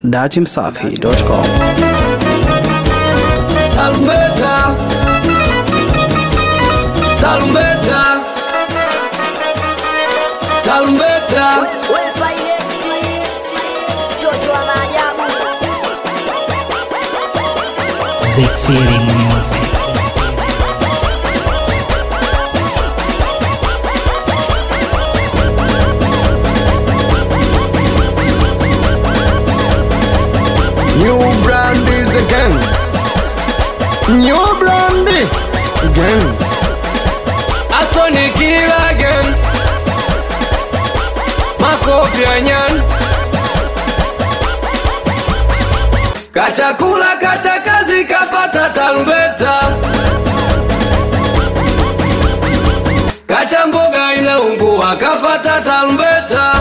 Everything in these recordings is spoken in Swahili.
datimsafi.com. Tarumbeta, tarumbeta, tarumbeta, mtoto wa maajabu The Feeling Music. New brandies again. New brandy again. Atoni kill again. Makofi ya nyan. Kachakula kacha kazi kapata tarumbeta. Kacha mboga inaungua kafata tarumbeta.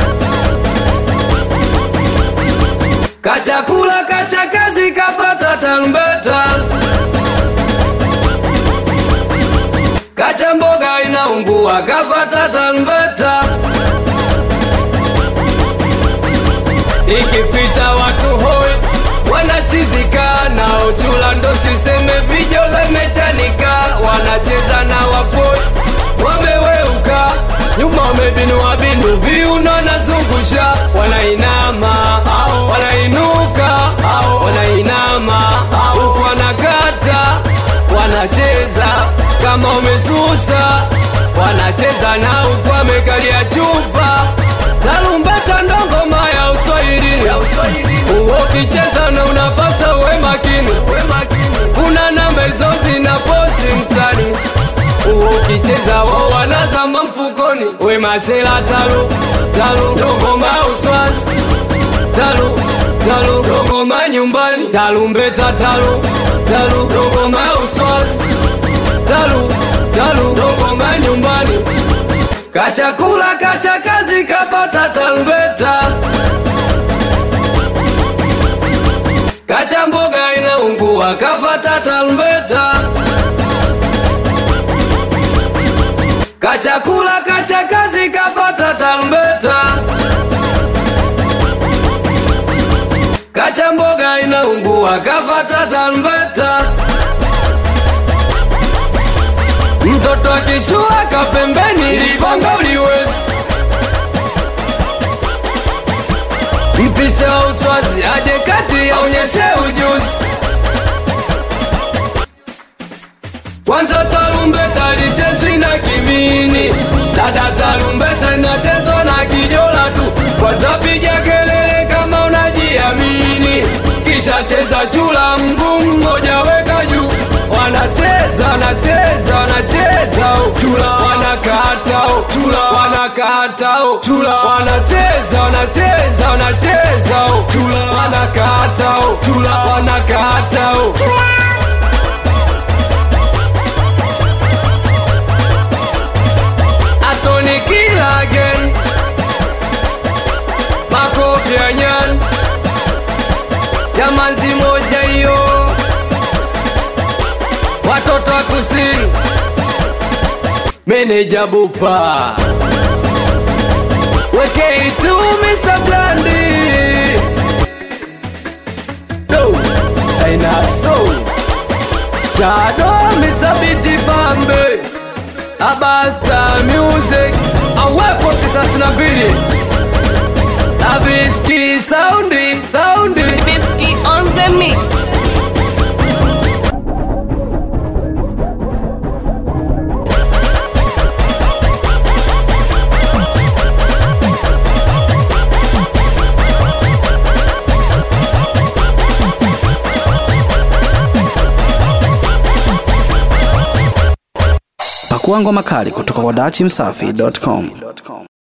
Kachakula kacha kazi kapata tarumbeta. Kacha mboga inaungua kafata tarumbeta. Ikipita watu hoi wanachizika na uchula ndo siseme vijo lemechanika wanacheza na wapoi wameweuka nyuma wamebinua binu viuno nazungusha wanainama wanainuka wanainama huku wanakata wanacheza kama umesusa wanacheza na huku wamekalia chupa tarumbeta ndo ngoma ya uswahili uwo ukicheza na unapasa uwe makini kuna namba hizo zina posi mtani uwo ukicheza wao wanazama mfukoni we masela talu talu ndo ngoma ya uswazi talu talu ndo ngoma nyumbani tarumbeta talu talu ndo ngoma ya uswazi talu talu ndo ngoma nyumbani kachakula kacha kazi kapata tarumbeta kacha mboga inaungua kafata tarumbeta kachakula kacha kazi kapata tarumbeta kacha mboga inaungua kafata tarumbeta mtoto akishua kapembeni lipanga uliwezi mpisha uswazi aje kati aonyeshe ujuzi kwanza tarumbeta lichezwi na kimini dada tarumbeta inachezwa na kijola tu kwanza piga kelele kama unajiamini kisha cheza chula mguu mmoja weka juu wanacheza wanacheza wanacheza oh. chula wanakata oh. chula wanakata oh. chula wanacheza wanacheza wanacheza oh. chula wanakata oh. chula wanakata oh. Atoni kill again makofi ya nyan jamanzi moja hiyo watoto wa kusini meneja bupa weke itumi sablandi do ainaso shado misabiti pambe abasta music awepo tisasi na mbili abiski saundi saundi Bisky on the mix Pakua ngoma kali kutoka kwa datimsafi.com.